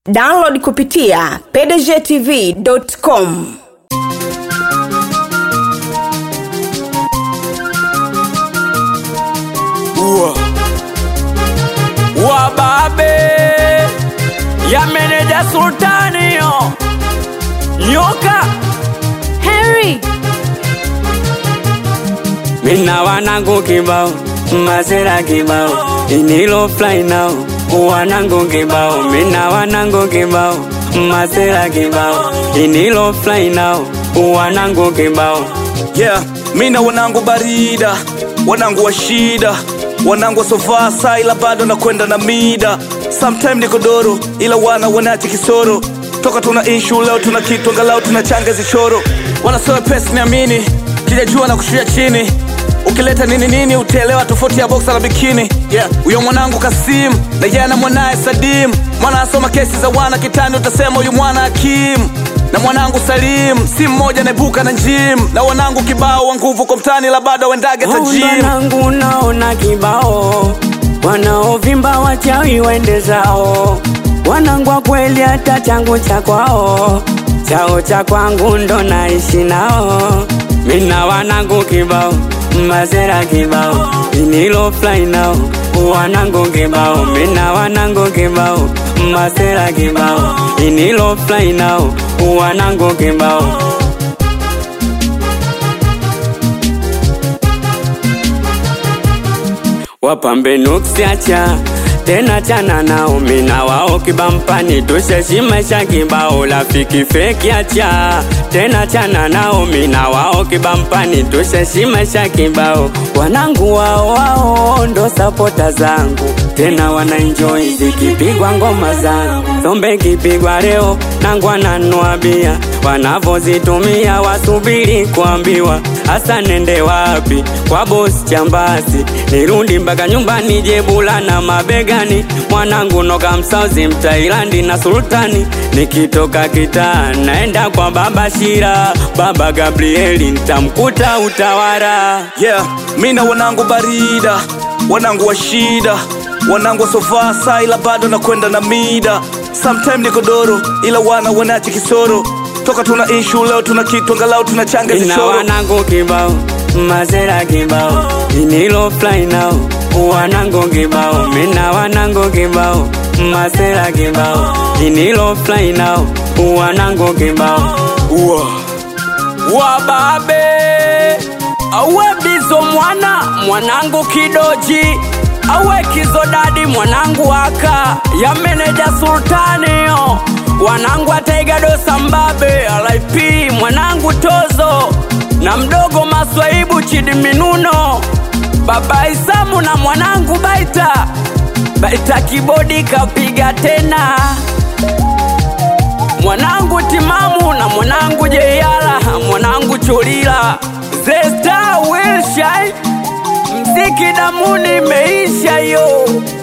download kupitia pdgtv.com Ua. wababe ya meneja sultani yo nyoka Henry, mina wanangu kibao masera kibao inilo fly nao wanangu kibao mina wanangu kibao masera kibao inilo fly nao wanangu kibao yeah mina wanangu barida wanangu wa shida wanangu wasovaa saa ila bado nakwenda na mida sometime niko doro ila wana wanache kisoro toka tuna inshu leo tuna kitu angalau tunachanga zichoro wanasoa pesi niamini kijajua na kushuia chini ukileta nini nini utaelewa tofauti ya boksa na bikini yeah. huyo mwanangu kasim na jana mwanaye sadim mwana asoma kesi za wana kitani utasema huyu mwana hakim na mwanangu salim si mmoja naibuka na njim na wanangu kibao wa nguvu kwa mtani la bado wendage tajim wanangu naona kibao wanaovimba wachawi wende zao wanangu wa kweli hata changu cha kwao chao cha kwangu ndo naishi nao mina wanangu kibao mazera kibao inilo fly nao wanangu kibao mina wanangu kibao mazera kibao inilo fly nao wanangu kibao wapambe nuksiacha tena chana nao mina wao kibampani tusheshimaisha kibao rafiki feki acha tena chana nao mina wao kibampani tusheshimaisha kibao wanangu wao wao ndo sapota zangu tena wanaenjoy zikipigwa ngoma zangu sombe kipigwa leo nangu wananua bia wanavozitumia wasubiri kuambiwa hasa nende wapi kwa bosi chambasi nirudi mpaka nyumbani jebula na mabegani mwanangu noka msauzi mtailandi na sultani nikitoka kitaa naenda kwa baba shira baba gabrieli ntamkuta utawara yeah mina wanangu barida wanangu wa shida wanangu wasovaa saa ila bado nakwenda na mida sometime niko doro ila wana wanache kisoro toka tuna inshu leo tuna kitu angalau tunachanga ina zichoro wanangu kibao mazera kibao inilo fly nao wanangu kibao mina wanangu kibao mazera kibao inilo fly nao wanangu kibao Ua. wababe awe bizo mwana mwanangu kidoji awe kizodadi mwanangu aka ya meneja sultanio wanangu ataigadosa mbabe lip mwanangu tozo na mdogo maswaibu chidi minuno baba isamu na mwanangu baita baita kibodi kapiga tena mwanangu timamu na mwanangu jeyala mwanangu cholila zesta wilshai mziki damuni meisha yo